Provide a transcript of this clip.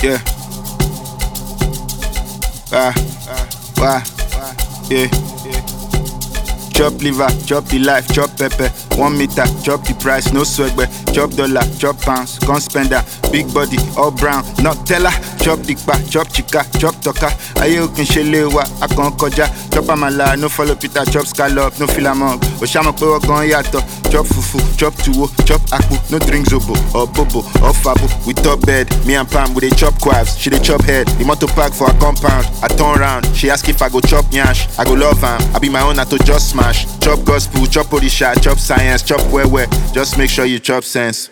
Yeah. Ah, wah, yeah. Chop liver, chop the life, chop pepper. One meter, chop the price, no swagger. Chop dollar, chop pounds, gun spender. Big body, all brown, not teller. Chop dikpa, chop chika, chop toka. Aye okin shele wa, akon koja. Chop amala, no follow Peter, chop scallop, no fill among. Oshama pe wagon yato. Chop fufu, chop tuwo, chop akpu, no drink zobo or bobo or fabo. We top bed, me and Pam we dey chop quaffs, she dey chop head. The motor park for her compound, I turn round, she ask if I go chop nyash, I go love am. I be my own, I to just smash. Chop gospel, chop odisha, chop science, chop where where. Just make sure you chop sense.